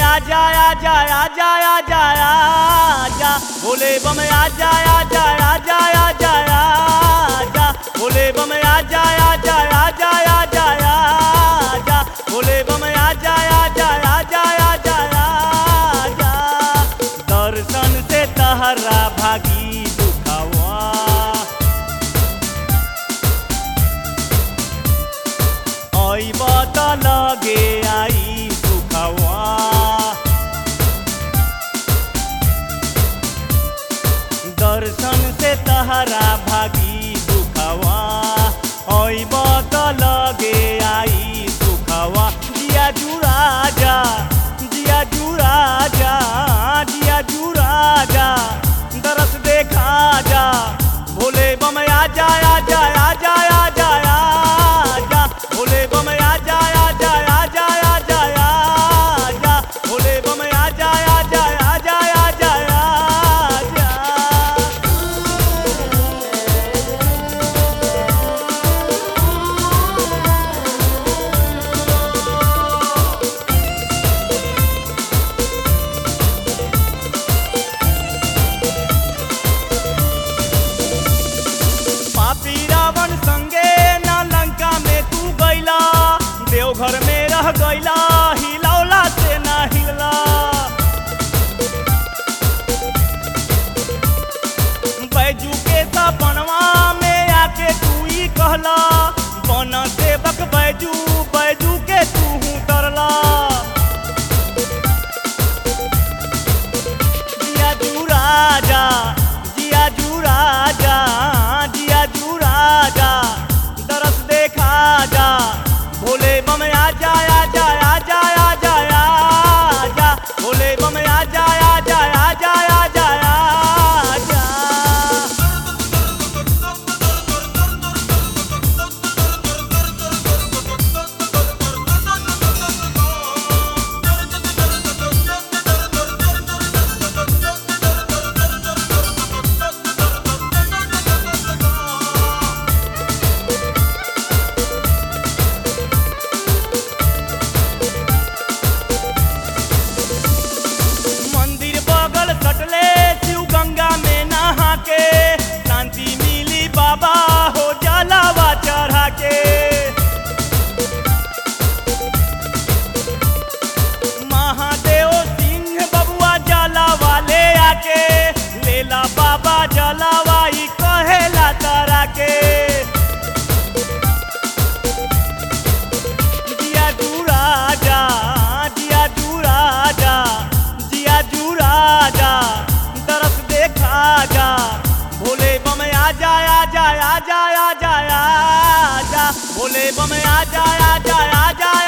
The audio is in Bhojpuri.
आजा आजा आजा आजा आजा भोले बम आजा आजा आजा आजा आजा भोले बम आजा आजा आजा आजा आजा भोले बम आजा आजा आजा आजा आजा दर्शन से तहरा भागी दुखावा ऐब त लगे आई सुखवा दर्शन से तहरा भागी दुखवा ऐब त लगे आई सुखवा जिया जुड़ा जा जिया जुड़ा जा जिया जुड़ा जा दरस देखा जा भोले बम आजा आजा आजा आजा आजा भोले बम आजा आजा आजा आजा आजा भोले बम आजा आजा आजा आजा आजा पापी रावण संगे ना लंका में तू गैला देवघर में रह गैला हिलौला से ना हिलला बैजू के सपनवा में आके तू ही कहला बन सेवक बैजू बैजू के तू तरला जिया जू राजा जिया जू राजा जिया जू राजा दरस देखा जा भोले बम आजा आजा आजा आजा आजा भोले बम आजा आजा आजा आजा आजा मंदिर बगल सटले शिव गंगा में नहा के शांति मिली बाबा हो जलावा चढ़ा के महादेव सिंह बबुआ जलावा ले आके लेला बाबा जलावा ई कहेला तारा के जिया जू राजा जिया जू राजा जिया जू राजा तरस देखा जा भोले बम आजा आजा आजा आजा आजा भोले बम आजा आजा आजा